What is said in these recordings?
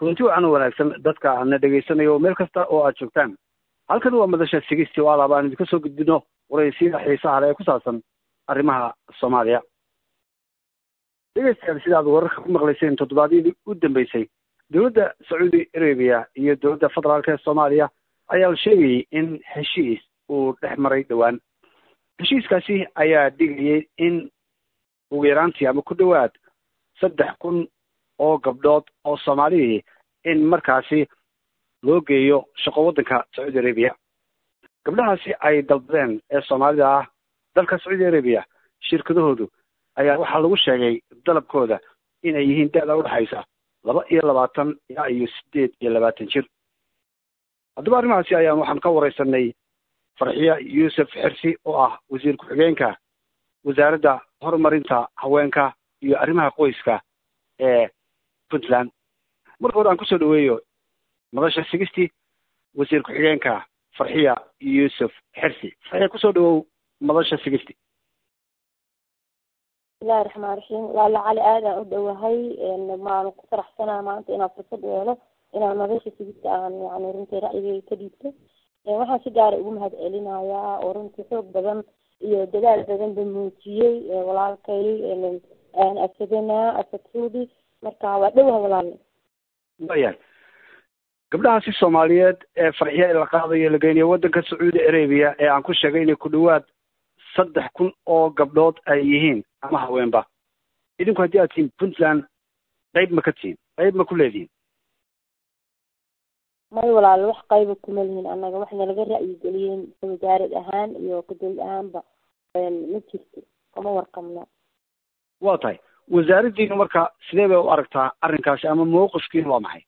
kulanti wacan oo wanaagsan dadka na dhegaysanayo meel kasta oo aad joogtaan halkan waa madasha sigisti oo alaaba aan idinka soo gudbino waraysiya xiisaha le ee ku saabsan arrimaha soomaaliya dhegeystayaal sida aad wararka ku maqlayseen toddobaadyadii u dambeysay dowladda sacuudi arabiya iyo dowladda federaalka ee soomaaliya ayaa sheegayay in heshiis uu dhex maray dhowaan heshiiskaasi ayaa dhigayay in ugu yaraantii ama ku dhowaad saddex kun oo gabdhood oo soomaalihii in markaasi loo geeyo shaqo waddanka sacuudi arabiya gabdhahaasi ay dalbadeen ee soomaalida ah dalka sacuudi arabiya shirkadahoodu ayaa waxaa lagu sheegay dalabkooda inay yihiin da-da udhexaysa laba iyo labaatan ilaa iyo sideed iyo labaatan jir haddaba arrimahaasi ayaan waxaan ka wareysanay farxiya yuusuf xirsi oo ah wasiir ku-xigeenka wasaaradda horumarinta haweenka iyo arrimaha qoyska ee puntland marka hore aan kusoo dhaweeyo madasha sigisti wasiir ku-xigeenka farxiya yuusuf xirsi farxiya kusoo dhawow madasha sigisti bismillahi raxmaan raxiim laala cali aadaan u dhowahay maanu ku faraxsanaa maanta inaan fursad yeelo inaan madasha sigista aan yani runtii ra'yigay ka dhiibto waxaan si gaara ugu mahad celinayaa oo runtii xoog badan iyo dadaal badan ba muujiyey walaalkay asadana asadsuudi marka waa dhowaha walaale wayahay gabdhahaasi soomaaliyeed ee farxiya la qaadayo la geynayo waddanka sacuudi arabiya ee aan ku sheegay inay ku dhawaad saddex kun oo gabdhood ay yihiin ama haweenba idinku haddii aad tihiin puntland qayb ma ka tihiin qayb ma ku leedihiin may walaalo wax qayba kuma lihin annaga waxna laga ra'yigeliyeen wasaarad ahaan iyo kadowlad ahaanba ma jirto kama warqabno waa tahay wasaaraddiinu marka sidee bay u aragtaa arrinkaasi ama mawqifkiinu waa maxay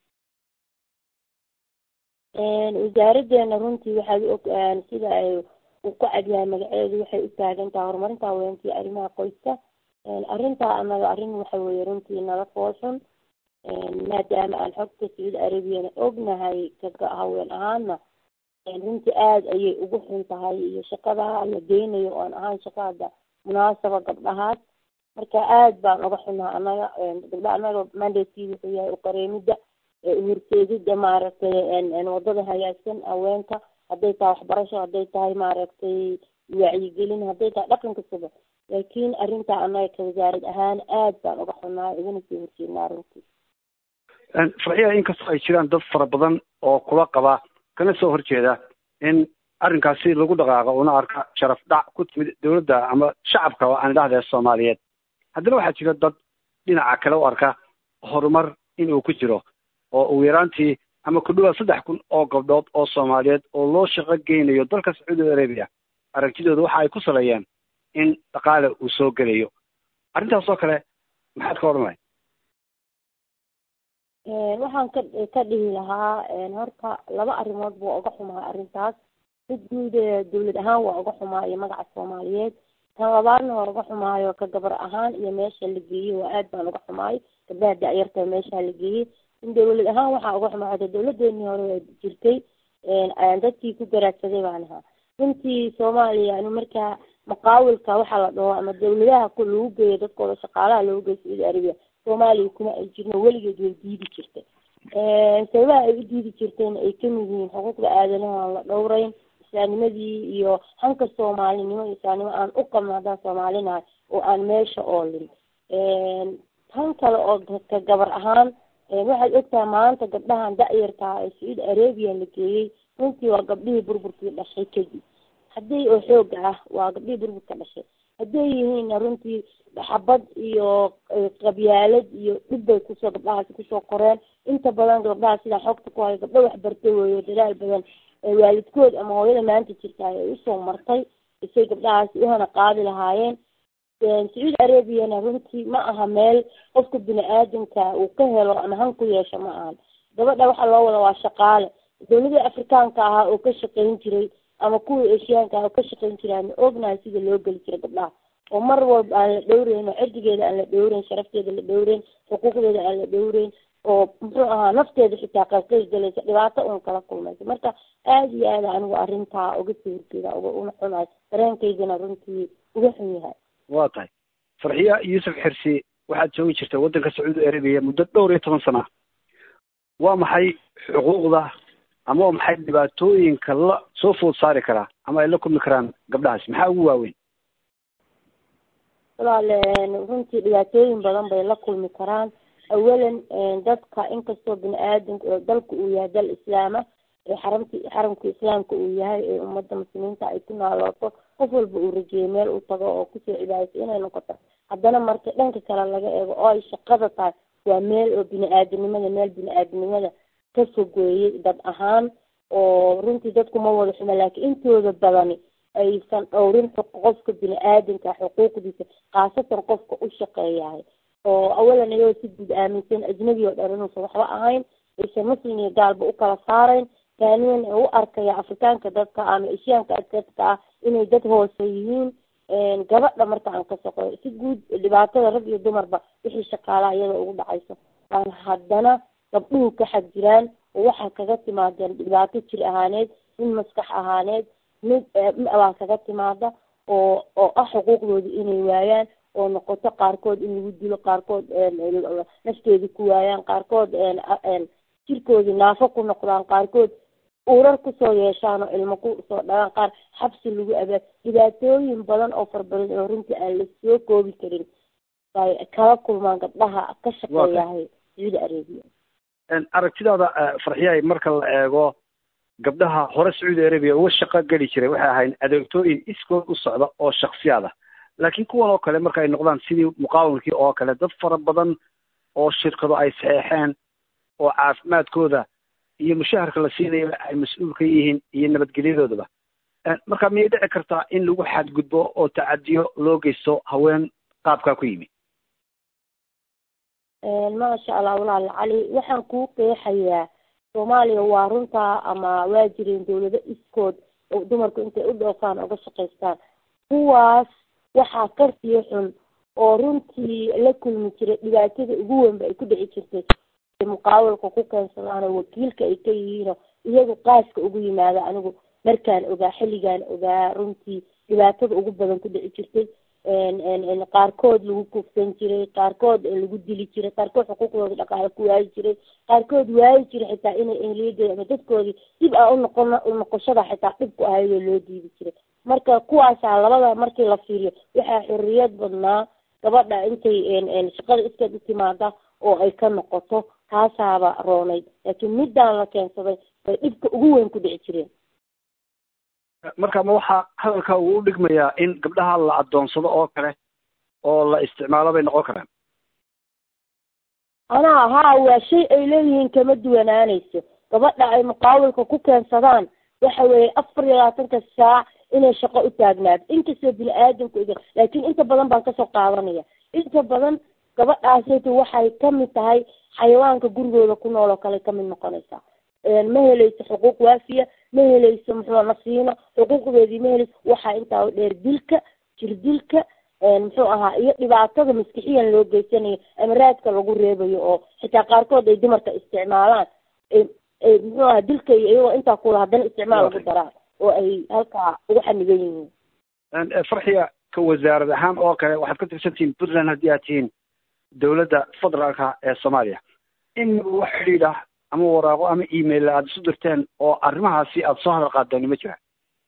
wasaaraddeena runtii waxaad u og sida ay uu ku cadyahay magaceedu waxay u taagan tahay horumarinta haweenka iyo arrimaha qoyska arrintaa anaga arrin waxa weeye runtii nala fooshan maadaama aan xogta sacuudi arabiyana ognahay kaga haween ahaana runtii aada ayay ugu xun tahay iyo shaqada la geynayo oan ahaan shaqada munaasaba gabdhahaas marka aad baan uga xunaha anaga gabdha anaga mandatkii wuxuu yahay uqareemida uhorseedida maaragtay wadada hagaagsan haweenka hadday tahay waxbarasho hadday tahay maaragtay wacyigelin hadday tahay dhaqanka suba laakiin arrintaa anaga ka wasaarad ahaan aad baan uga xunahay igana sii horjeednaa runtii farxiya inkastoo ay jiraan dad fara badan oo kula qaba kana soo horjeeda in arrinkaasi lagu dhaqaaqo una arka sharaf dhac ku timid dowladda ama shacabka aan idhahdee soomaaliyeed haddana waxaa jira dad dhinaca kale u arka horumar inuu ku jiro oo ugu yaraantii ama ku dhawaad saddex kun oo gabdhood oo soomaaliyeed oo loo shaqo geynayo dalka sacuudi arabiya aragtidooda waxa ay ku saleeyeen in dhaqaale uu soo gelayo arrintaas oo kale maxaad ka odhan lahay waxaan ka ka dhihi lahaa horta laba arrimood buu uga xumaa arrintaas mid guud dawlad ahaan waa uga xumaa iyo magaca soomaaliyeed tan labaadna waa uga xumaayo ka gabar ahaan iyo meesha la geeyey waa aad baan uga xumaay gabdhaha da-yarta meesha la geeyey in dawlad ahaan waxaa uga xumaa hada dawladeenii hore jirtay dadkii ku garaadsaday baan ahaa runtii soomaaliya anu markaa maqaawilka waxaa la dhaho ama dawladaha ku lagu geeyo dadkooda shaqaalaha loogu geeyo sacuudi arabiya soomaaliya kuma ay jirno weligeed way diidi jirtay sababaha ay u diidi jirteen ay kamid yihiin xuquuqda aadanaha aan la dhowreyn islaamnimadii iyo hanka soomaalinimo iyo islaamnimo aan u qabno haddaan soomaalinahay oo aan meesha oolin tan kale oo ka gabar ahaan waxaad ogtahay maanta gabdhahan da-yarkaa ee sacuudi arabiya la geeyey runtii waa gabdhihii burburkii dhashay kadib haddii oo xooga ah waa gabdhihii burburka dhashay hadday yihiinna runtii xabad iyo qabyaalad iyo dhib bay kusoo gabdhahaasi kusoo qoreen inta badan gabdhaha sidaan xogta ku hayo gabdho wax bartay weeyo dadaal badan waalidkood ama hooyada maanta jirta ay usoo martay isay gabdhahaasi uhana qaadi lahaayeen sacuudi arabiyana runtii ma aha meel qofka bini aadamka uu ka helo ama han ku yeesho ma ahan gabadha waxaa loo wada waa shaqaale dawladii afrikaanka ahaa oo ka shaqayn jiray ama kuwii eshiyaanka ah oo ka shaqayn jiray ama ognahay sida loo geli jiray gabdhaha oo mar walba aan la dhowreyn oo cirdigeeda aan la dhowreyn sharafteeda la dhowreyn xuquuqdeeda aan la dhowreyn oo muxuu ahaa nafteeda xitaa qalqayl galaysa dhibaato uun kala kulmaysa marka aada iyo aada anigu arrintaa uga soo horjeeda uga una xunahay dareenkaydana runtii uga xun yahay waa tahay farxiya yuusuf xirsi waxaad joogi jirtay waddanka sacuudi arabiya muddo dhowr iyo toban sana waa maxay xuquuqda ama waa maxay dhibaatooyinka la soo food saari karaa ama ay la kulmi karaan gabdhahaas maxaa ugu waaweyn walaale runtii dhibaatooyin badan bay la kulmi karaan awalan dadka inkastoo bini aadamka dalka uu yahay dal islaama ee xaramti xaramka islaamka uu yahay ee ummadda muslimiinta ay ku naalooto qof walba uu rajeeyo meel u tago oo kusoo cibaadayso inay noqoto haddana marka dhanka kale laga eego oo ay shaqada tahay waa meel oo bini aadanimada meel bini aadanimada ka fogeeyey dad ahaan oo runtii dadku ma wada xumo laakiin intooda badani aysan dhowrin qofka bini aadanka xuquuqdiisa khaasatan qofka u shaqeeyahay oo awalan iyagoo si guud aaminsan ajnabi oo dhan inuusan waxba ahayn aysan muslim iyo gaalba u kala saarayn taaniyan u arkaya afrikaanka dadka ama eshiyaanka dadka ah inay dad hoose yihiin gabadha marka aan ka shaqeeyo si guud dhibaatada rag iyo dumarba wixii shaqaalaha iyada ugu dhacayso aan haddana gabdhuhu ka xag jiraan oo waxaa kaga timaadeen dhibaato jir ahaaneed mid maskax ahaaneed mid baa kaga timaada oo oo ah xuquuqdooda inay waayaan oo noqoto qaarkood in lagu dilo qaarkood nafteeda ku waayaan qaarkood jirkoodii naafo ku noqdaan qaarkood urar kusoo yeeshaan oo ilmo kusoo dhalaan qaar xabsi lagu abaad dhibaatooyin badan oo farabadan oo runtii aan la soo koobi karin ay kala kulmaan gabdhaha ka shaqeeyahay sacuudi arabia aragtidaada farxiyahay marka la eego gabdhaha hore sacuudi arabia uga shaqo geli jiray waxay ahayd adeegtooyin iskood u socda oo shaksiyaad ah laakiin kuwan oo kale marka ay noqdaan sidii muqaawamkii oo kale dad fara badan oo shirkado ay saxeexeen oo caafimaadkooda iyo mushaharka la siinayaba ay mas-uul ka yihiin iyo nabadgelyadoodaba marka miyay dhici kartaa in lagu xadgudbo oo tacadiyo loo geysto haween qaabkaa ku yimi maasha allah walaal cali waxaan kuu qeexayaa soomaaliya waa runtaa ama waa jireen dawlado iskood oo dumarku intay u dhoofaan uga shaqaystaan kuwaas waxaa karsiyo xun oo runtii la kulmi jiray dhibaatada ugu weynba ay ku dhici jirtay muqaawalka ku keensadaan oo wakiilka ay ka yihiinoo iyagu qaaska ugu yimaada anigu markaan ogaa xilligaan ogaa runtii dhibaatada ugu badan ku dhici jirtay qaarkood lagu kufsan jiray qaarkood lagu dili jiray qaarkood xuquuqdooda dhaqaale ku waayi jiray qaarkood waayi jiray xitaa inay ehliyadooda ama dadkoodii dib a unoqon unoqoshada xitaa dhib ku ahaydoo loo diidi jiray marka kuwaasaa labada markii la fiiriyo waxaa xorriyad badnaa gabadha intay shaqada iskeed u timaada oo ay ka noqoto taasaaba roonayd laakiin middaan la keensaday bay dhibka ugu weyn ku dhici jireen marka ma waxaa hadalka uu u dhigmayaa in gabdhaha la adoonsado oo kale oo la isticmaalo bay noqon karaan anaa haa waa shay ay leeyihiin kama duwanaanayso gabadha ay muqaawilka ku keensadaan waxa weeye afar iyo labaatanka saac inay shaqo u taagnaato inkastoo bini aadamku ig laakiin inta badan baan kasoo qaadanaya inta badan gabadhaasaytu waxay kamid tahay xayawaanka gurigooda ku nool oo kale kamid noqonaysaa ma helayso xuquuq waafiya ma helayso muxuu nasiino xuquuqdeedii ma helayso waxaa intaa dheer dilka jirdilka muxuu ahaa iyo dhibaatada maskixiyan loo geysanayo ama raadka lagu reebayo oo xitaa qaarkood ay dumarka isticmaalaan muxuu ahaa dilka iyo iyagoo intaa kula haddana isticmaal lagu daraan oo ay halkaa ugu xanigan yihiin farxiya ka wasaarad ahaan oo kale waxaad ka tirsantihiin puntland haddii aad tihiin dawladda federaalka ee soomaaliya in wax xidhiidh ah ama waraaqo ama email aada isu dirteen oo arrimahaasi aada soo hadal qaadeen ma jira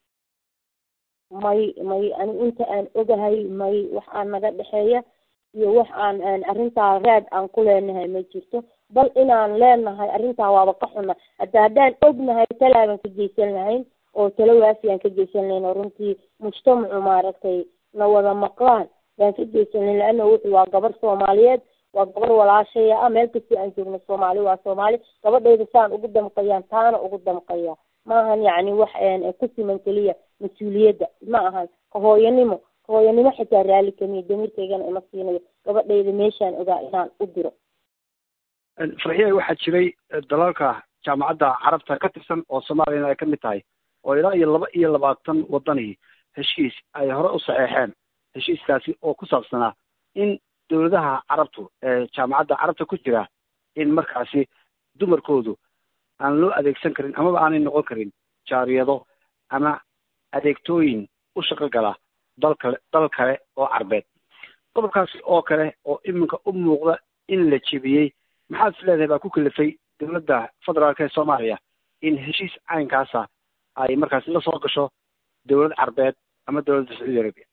may may ani inta aan ogahay may wax aan naga dhexeeya iyo wax aan arrintaa raad aan ku leenahay ma jirto bal inaan leenahay arrintaa waaba ka xuna hadda haddaan ognahay talaabaan ka geysan lahayn oo talo waafi aan ka geysan lahayn oo runtii mujtamacu maaragtay na wada maqlaan baan ka geysan lahayn laana wuxuu waa gabar soomaaliyeed waa gabar walaashaya ah meel kastoo aan joogno soomaali waa soomaali gabadhayda saan ugu damqayaan taana ugu damqaya ma ahan yacni wax ku siman keliya mas-uuliyadda ma ahan kahooyanimo kahooyanimo xitaa raalli kamiya damirkaygana ima siinayo gabadhayda meeshaan ogaa inaan u diro farxiya waxaa jiray dalalka jaamacadda carabta ka tirsan oo soomaaliyana ay ka mid tahay oo ilaa iyo laba iyo labaatan wadani heshiis ay hore u saxeexeen heshiiskaasi oo ku saabsanaa in dawladaha carabtu ee jaamacadda carabta ku jira in markaasi dumarkoodu aan loo adeegsan karin amaba aanay noqon karin jaariyado ama adeegtooyin u shaqo gala dal kale dal kale oo carbeed qodobkaasi oo kale oo iminka u muuqda in la jebiyey maxaad is leedahay baa ku kalifay dowladda federaalk ee soomaaliya in heshiis caynkaasa ay markaasi la soo gasho dowlad carbeed ama dowladda sacuudi arabia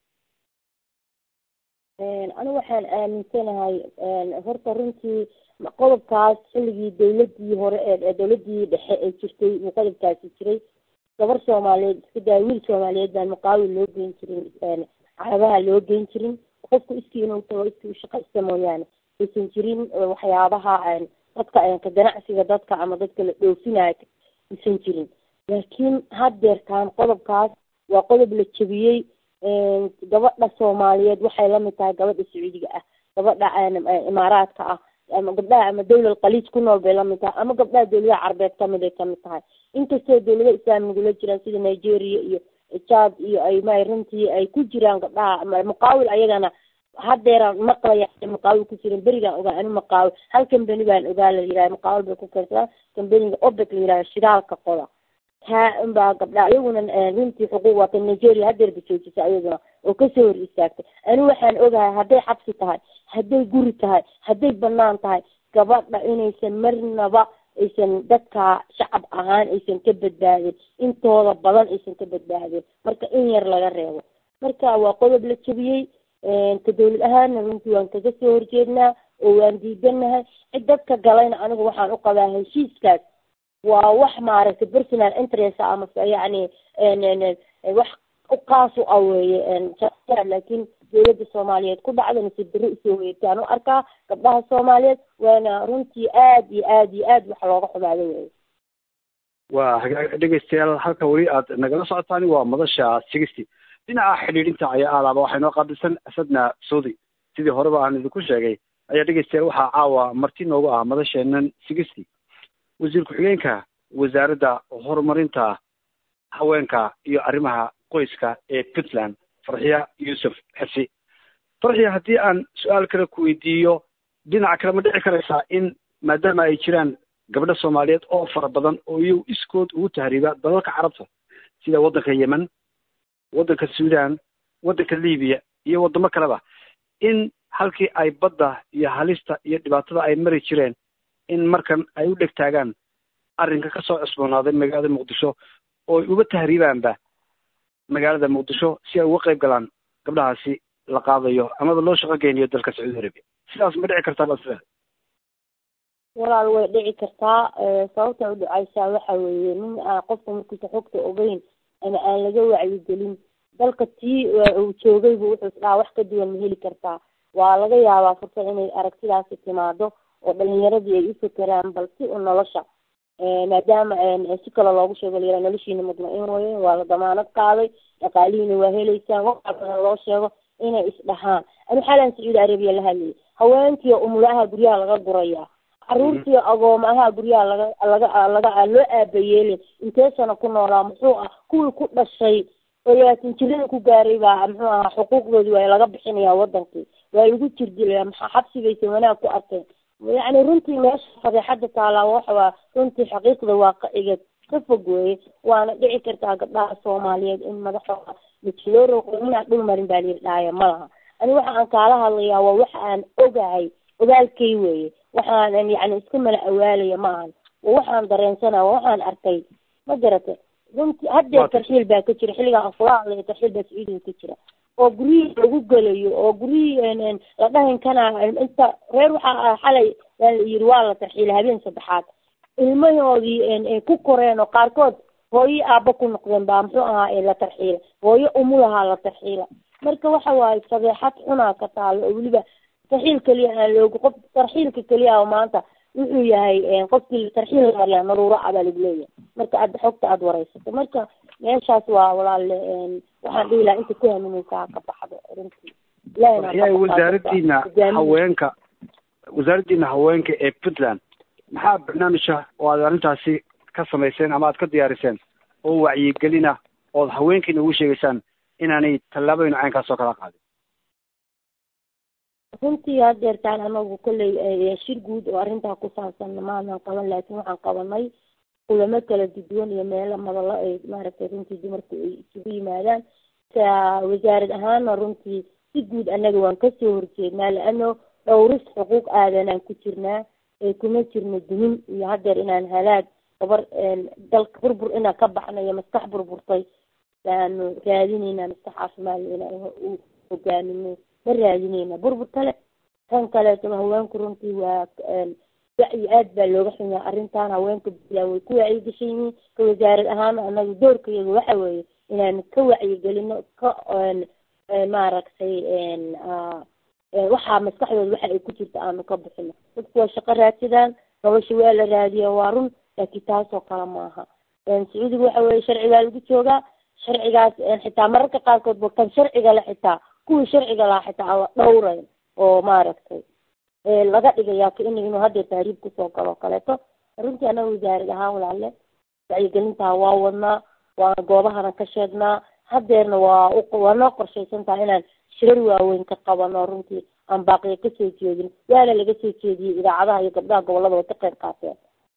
anigu waxaan aaminsanahay horta runtii qodobkaas xilligii dawladii hore ee dawladii dhexe ee jirtay uu qodobkaasi jiray gabar soomaaliyeed iska daa wiil soomaaliyeed baan muqaawil loo geyn jirin carabaha loo geyn jirin qofku iskii inuu tago iskii ushaqaysta mooyaane aysan jirin waxyaabaha dadka ka ganacsiga dadka ama dadka la dhoofinayo aysan jirin laakiin haddeertaan qodobkaas waa qodob la jebiyey gabadha soomaaliyeed waxay lamid tahay gabadha sacuudiga ah gabadha imaaraadka ah ama gabdhaha ama dawlad khaliij ku nool bay lamid tahay ama gabdhaha dawladaha carbeed kamid ay kamid tahay inkastoo dawlada islaamigula jiraan sida nigeria iyo jad iyo ay may runtii ay ku jiraan gabdhaha muqaawil ayagana haddeeraan maqlaya muqaawil ku jiran berigaan ogaa anu muqaawil hal kambani baan ogaa la yiraha muqaawil bay ku keensadaan kambaniga obek la yiraha shidaalka qoda taa unbaa gabdha iyaguna runtii xuquuq waata nigeria haddeerba joojisa iyaguna oo kasoo hor istaagtay anigu waxaan ogahay hadday xabsi tahay hadday guri tahay hadday banaan tahay gabadha inaysan marnaba aysan dadka shacab ahaan aysan ka badbaadin intooda badan aysan ka badbaadin marka in yar laga reebo marka waa qodob la jebiyey ka dawlad ahaana runtii waan kaga soo horjeednaa oo waan diidanahay cid dadka galayna anigu waxaan u qabaa heshiiskaas waa wax maaragtay personal interest ama yani wax uqaas u aweeye laakiin dawladda soomaaliyeed ku dhacda nasiib darro usoo weertaan u arkaa gabdhaha soomaaliyeed waana runtii aad iyo aad iyo aad wax looga xumaado wey waa hagaag dhegeystayaal halka weli aad nagala socotaan waa madasha sigisty dhinaca xidhiidhinta ayaa aadaaba waxay noo qaabilsan asadna saudi sidii horeba aan idinku sheegay ayaa dhegeystayaal waxaa caawa marti noogu ah madasheenan sigisty wasiir ku-xigeenka wasaaradda horumarinta haweenka iyo arrimaha qoyska ee puntland farxiya yuusuf xirsi farxiya haddii aan su-aal kale ku weydiiyo dhinaca kale ma dhici karaysaa in maadaama ay jiraan gabdho soomaaliyeed oo fara badan oo iyagu iskood ugu tahriiba dalalka carabta sida waddanka yemen waddanka suudan waddanka libiya iyo waddamo kaleba in halkii ay badda iyo halista iyo dhibaatada ay mari jireen in markan ay u dheg taagaan arrinka ka soo cusboonaaday magaalada muqdisho oo ay uga tahriibaanba magaalada muqdisho si ay uga qayb galaan gabdhahaasi la qaadayo amaba loo shaqo geynayo dalka sacuudi arabia sidaas ma dhici kartaa baa walaal way dhici kartaa sababta u dhacaysaa waxa weeye nin aan qofka markiisa xogta ogeyn ama aan laga wacyigelin dalka tii uu joogaybu wuxuu isdhaha wax ka duwan ma heli kartaa waa laga yaabaa fursad inay aragtidaasi timaado oo dhalinyaradii ay u fekeraan bal si u nolosha maadaama si kale loogu sheego layira noloshiina mudma-in waye waa la damaanad qaaday dhaqaalihiina waa heleysaan waxa badan loo sheego inay isdhahaan anu xalan sacuudi arabiya la hadlayay haweenkiio umulaha guryaha laga guraya caruurtiio agoomaha guryaha laga laga laga loo aabayeelin intee sana ku noolaa muxuu ah kuwii ku dhashay oo labaatan jirada ku gaaray baa muxuu ahaa xuquuqdoodi waa laga bixinaya wadankii waa lagu jirdilaya maxaa xabsigaysa wanaag ku arkeen yacni runtii meesha fadeexada taalaa waxawaa runtii xaqiiqda waaqiciga ka fog weeye waana dhici kartaa gabdhaha soomaaliyeed in madaxooda majiloo roqo inaan dhul marin baa layidhi dhaaya ma laha ani waxa aan kaala hadlayaa waa waxa aan ogahay ogaalkay weeye waxaan yani iska mala awaalaya ma ahan waa waxaan dareensanaa waa waxaan arkay ma garata runtii haddee tarxiil baa ka jira xilligaa afulaadla tarxiil baa sacuudiga ka jira oo guryihii lagu gelayo oo guryihii la dhahin kana inta reer waxaa xalay waa la yiri waa la tarxiilay habeen saddexaad ilmahoodii ku koreen oo qaarkood hooyo aaba ku noqdeen baa muxuu ahaa la tarxiila hooyo umulahaa la tarxiila marka waxa waaye fadeexad xunaa ka taalo oo weliba tarxiil keliya aan loogu qof tarxiilka keliya oo maanta wuxuu yahay qofkii tarxiil la mariyaa naruuro ah baa lagu leeyahay marka aad xogta aada wareysato marka meeshaas waa walaale waxaan dhihi lahaa inta ku haminaysaa ka baxdo runtii yahay wasaaradiina haweenka wasaaraddiina haweenka ee puntland maxaa barnaamija oo aad arrintaasi ka samayseen ama aad ka diyaariseen oo wacyigelina ood haweenkiina ugu sheegaysaan inaanay tallaabooyin caynkaas oo kala qaadin runtii hadeertaan anagu kolley shir guud oo arrintaa ku saabsan maanan qaban laakiin waxaan qabanay kulamo kala duduwan iyo meelo madalo ay maaragtay runtii dumarku ay isugu yimaadaan ka wasaarad ahaana runtii si guud annaga waan kasoo horjeednaa laano dhowris xuquuq aadanaan ku jirnaa kuma jirno dumin iyo hadeer inaan halaag gabar dalka burbur inaan ka baxnayo maskax burburtay baanu raadinayna maskax caafimaad inaan u hogaamino ma raadinayna burbur kale kan kaleeto haweenku runtii waa wacyi aad baa looga xumaa arrintan haweenka puntland way ku wacyigashan yihiin ka wasaarad ahaan anaga doorkayaga waxa weeye inaan ka wacyigelino ka maaragtay waxaa maskaxdooda waxa ay ku jirta aanu ka bixino dadku waa shaqo raadsadaan nolosha waa la raadiya waa run laakiin taasoo kale maaha sacuudiga waxa weeye sharcigaa lagu joogaa sharcigaas xitaa mararka qaarkood ba kan sharciga le xitaa kuwii sharciga lahaa xitaa aan la dhowrayn oo maaragtay laga dhigayaa ka in inuu hadeer tahriib kusoo galo kaleeto runtii anaga wasaarad ahaan walaale wacyigelintaa waa wadnaa waana goobahana ka sheegnaa hadeerna waa waa noo qorshaysan tahay inaan shirar waaweyn ka qabano runtii aan baaqiya kasoo jeedin waana laga soo jeediyey idaacadaha iyo gabdhaha gobolada way ka qayb qaateen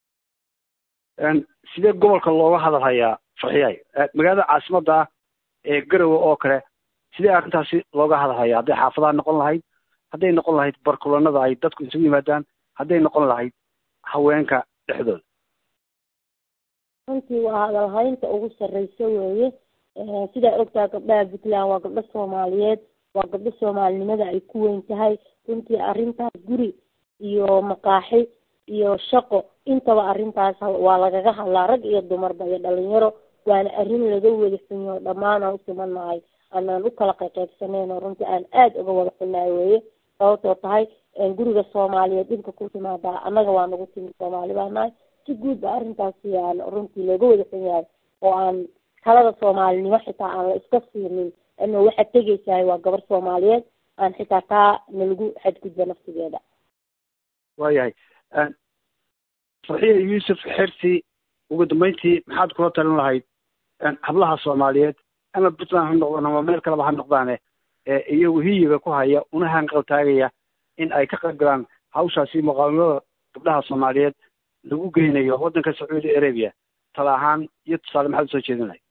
sidee gobolka looga hadalhayaa farxiyaay magaalada caasimada ah ee garowe oo kale sidee arrintaasi looga hadalhayaa hadday xaafadaha noqon lahayd hadday noqon lahayd barkulanada ay dadku isugu yimaadaan hadday noqon lahayd haweenka dhexdooda runtii waa hadalhaynta ugu sarreysa weeye sidaa ogtaha gabdhaha puntland waa gabdho soomaaliyeed waa gabdho soomaalinimada ay ku weyn tahay runtii arrintaas guri iyo maqaaxi iyo shaqo intaba arrintaas waa lagaga hadlaa rag iyo dumarba iyo dhalinyaro waana arrin laga wada xunyo dhammaan aan usimanahay aanaan u kala qayqaybsanayno runtii aan aada uga wada xunahay weeye sababtoo tahay guriga soomaaliyeed dhibka ku timaadaa annaga waa nagu timi soomaali baa nahay si guud ba arrintaasi aan runtii looga wada xun yahay oo aan talada soomaalinimo xitaa aan la iska siinin ina waxaad tegaysahay waa gabar soomaaliyeed aan xitaa taa nalagu xadgudba naftigeeda waayahay farxiya yuusuf xersi ugu dambeyntii maxaad kula talin lahayd hablaha soomaaliyeed ama puntland ha noqdaan ama meel kaleba ha noqdaane iyagu hiyiga ku haya una hanqaltaagaya in ay ka qayb galaan hawshaasi muqaawimada gabdhaha soomaaliyeed lagu geynayo waddanka sacuudi arabia tala ahaan iyo tusaale maxaad usoo jeedin lahayd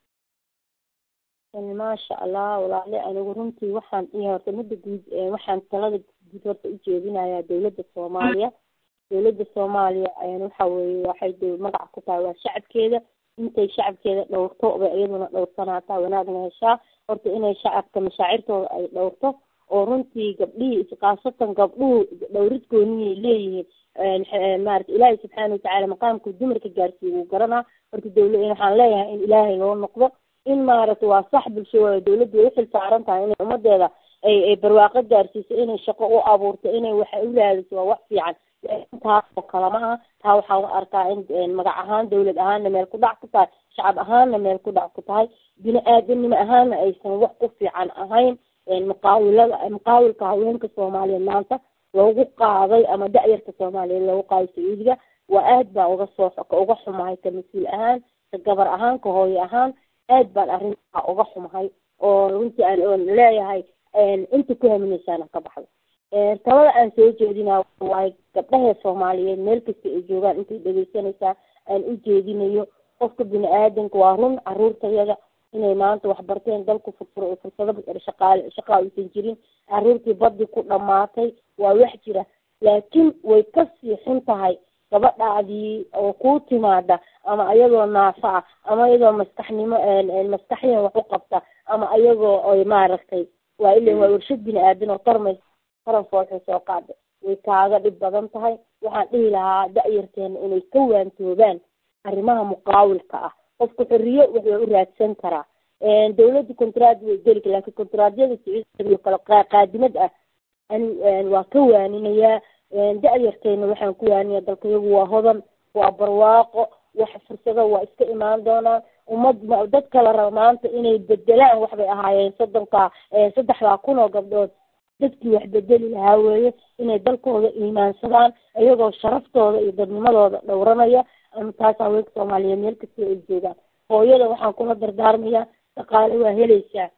maasha allah walaale anigu runtii waxaan iyo horta midda guud waxaan talada guud horta ujeedinayaa dawladda soomaaliya dawladda soomaaliya waxa weeye waxay de magac ku tahay waa shacabkeeda intay shacabkeeda dhowrto bay iyaduna dhowrsanaataa wanaagna heshaa horta inay shacabka mashaacirtooda ay dhowrto oo runtii gabdhihii iskaasatan gabdhuhu dhowrid gooniyay leeyihiin maarata ilaahay subxaana watacaala maqaamka dumarka gaarsiiya wuu garanaa horta dawla waxaan leeyahay in ilaahay loo noqdo in maaragta waa sax bulsho waayo dawladdu way uxil saaran tahay inay ummadeeda ay ay barwaaqo gaarsiiso inay shaqo u abuurto inay waxa u raadiso waa wax fiican taas oo kale ma aha taa waxaan u arkaa in magac ahaan dawlad ahaanna meel ku dhac ku tahay shacab ahaanna meel ku dhac ku tahay bini aadanimo ahaanna aysan wax ku fiican ahayn muqaawilada muqaawilka haweenka soomaaliyeed maanta loogu qaaday ama da-yarka soomaaliyeed loogu qaaday sacuudiga waa aad baa uga soo ka uga xumahay ka mas-uul ahaan ka gabar ahaan ka hooyo ahaan aad baan arrintaa uga xumahay oo runtii aan leeyahay inta ku haminaysaana ka baxdo talada aan soo jeedina waayo gabdhahee soomaaliyeed meel kasta ay joogaan intay dhegeysanaysaa aan u jeedinayo qofka bini aadanka waa run caruurtayada inay maanta waxbarteen dalku furfur fursado shaqaale shaqaa uusan jirin caruurtii baddi ku dhamaatay waa wax jira laakiin way kasii xun tahay gabadhaadii oo kuu timaada ama ayagoo naafa ah ama iyagoo maskaxnimo maskaxyan wax u qabta ama ayagoo oy maaragtay waa ila waa warshad bini aadan oo tarmays taran foolxu soo qaada way kaaga dhib badan tahay waxaan dhihi lahaa da-yarteena inay ka waantoobaan arrimaha muqaawilka ah qofku xorriyo wuxuu u raadsan karaa dawladda contraad way geli kara laakiin contraadyada sacuudiya kale qaadimad ah ani waa ka waaninayaa da-yarteena waxaan ku waaniyaa dalka iyagu waa hodan waa barwaaqo wax fursado waa iska imaan doonaan ummad dad kala raba maanta inay bedelaan waxbay ahaayeen soddonka saddexdaa kun oo gabdhood dadkii wax bedeli lahaa weeye inay dalkooda iimaansadaan iyagoo sharaftooda iyo dadnimadooda dhowranaya ama taas haweenka soomaaliyeed meel kasta ay joogaan hooyada waxaan kula dardaarmayaa dhaqaale waa helaysaa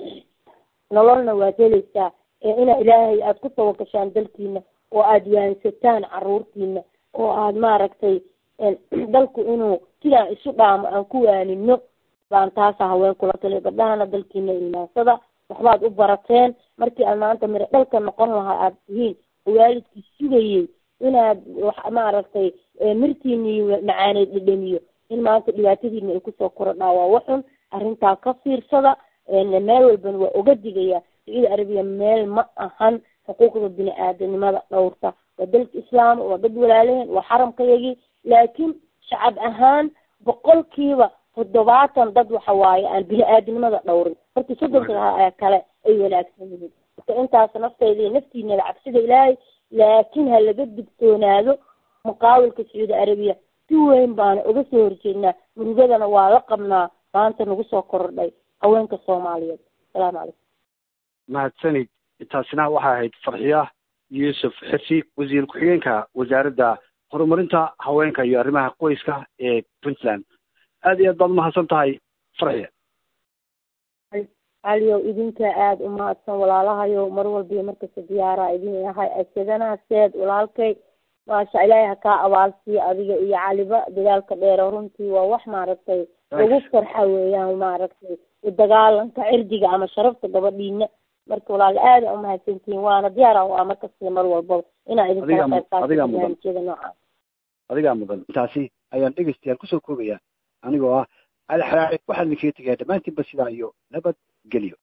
nololna waad helaysaa ina ilaahay aada ku tawagashaan dalkiina oo aada waansataan caruurtiina oo aada maaragtay dalku inuu sidaan isu dhaamo aan ku waanino baan taasa haween kula taliya gabdhahana dalkiina iimaansada waxbaad u barateen markii aad maanta miro dhalka noqon lahaa aada tihiin oo waalidkii sugayey inaad maaragtay mirtiini macaaneed dhedhemiyo in maanta dhibaatadiina ay kusoo korodhaa waa waxun arrintaa ka fiirsada meel walbana waa oga digaya sacuudi arabiya meel ma ahan xuquuqda bini aadanimada dhowrta waa dalka islaam waa dad walaalehen waa xaramkayagii laakiin shacab ahaan boqolkiiba toddobaatan dad waxa waaye aan bini aadanimada dhowrin horta soddonka kale ay wanaagsan yihiin marka intaas nafteyda iyo naftiinada cabsida ilaahay laakiin ha laga digtoonaado muqaawilka sacuudi arabiya si weyn baana uga soo horjeednaa murugadana waa la qabnaa maanta nagu soo korodhay haweenka soomaaliyeed asalaamu calaykum mahadsanid taasina waxay ahayd farxiya yuusuf xirsi wasiir ku-xigeenka wasaaradda horumarinta haweenka iyo arrimaha qoyska ee puntland aad iyo aad baad umahadsan tahay farxiya caliyow idinka aada umahadsan walaalahayo mar walbiyo markasta diyaaraa idin yahay asadanaha seed walaalkay maasha ilaahay ha kaa abaalsiiyo adiga iyo caliba dagaalka dheero runtii waa wax maaragtay lagu farxa weeyaan maaragtay dagaalanka cirdiga ama sharafta gabadhiina marka walaal aada umahadsantihiin waana diyaara waa markasta mar walbaba inaa idinkala qayb qaato barnaamijyada noocaas adigaa mudan intaasi ayaan dhegeystayaal kusoo koobaya anigoo ah ali xaraare waxaan idinkaga tegayaa dhammaantiinba sidaa iyo nabad gelyo